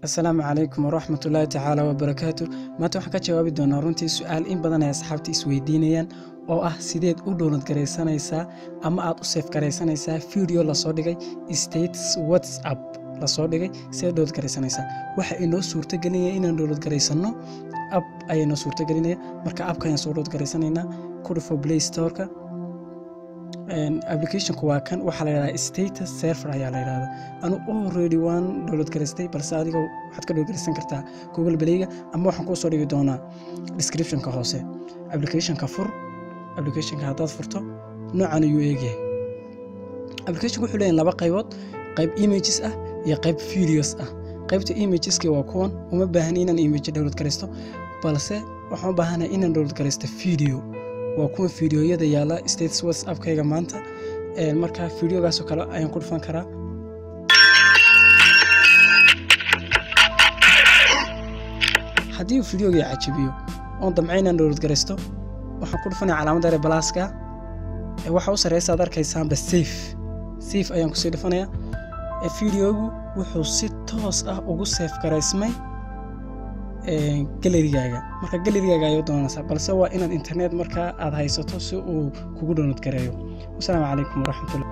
asalaamu calaykum waraxmat ullaahi tacaala wabarakaatu maanta waxaan ka jawaabi doonaa runtii su-aal in badan ay asxaabta isweydiinayaan oo ah sideed u download garaysanaysaa ama aad u seef garaysanaysaa video lasoo dhigay states whatsapp lasoo dhigay sideed download garaysanaysaa waxa inoo suurtagelinaya inaan download garaysano app ayaa inoo suurtagelinaya marka appka ayaan soo download garaysanaynaa kudhufo play storeka applicationku waa kan waxaa la yidhahdaa status server ayaa la yidhahdaa anu already waan download garaystay balse adiga waxaad ka download garaysan kartaa google playga ama waxaan kuu soo dhigi doonaa descriptionka hoose applicationka fur applicationka haddaad furto noocan ayuu eegyahay applicationka wuxuu leeyahay laba qaybood qayb images ah iyo qayb videos ah qaybta imageska waa kuwan uma baahan inaan image download garaysto balse waxaan u baahanahay inaan download garaysto video waa kuwa fideoyada yaala states whatsappkayga maanta marka fideogaasoo kale ayaan ku dhufan karaa haddii uu fideogii cajabiyo oon damca inaan download garaysto waxaan ku dhufanaya calaamadda ere balaaska waxa u sareysa ad arkaysaanba safe safe ayaan kusii dhufanaya fideogu wuxuu si toos ah ugu seef garaysmay galerigaaga marka galerigaaga ayuu doonaysaa balse waa inaad internet markaa aad haysato si uu kugu download gareeyo wasalaamu calaykum waraxmatullah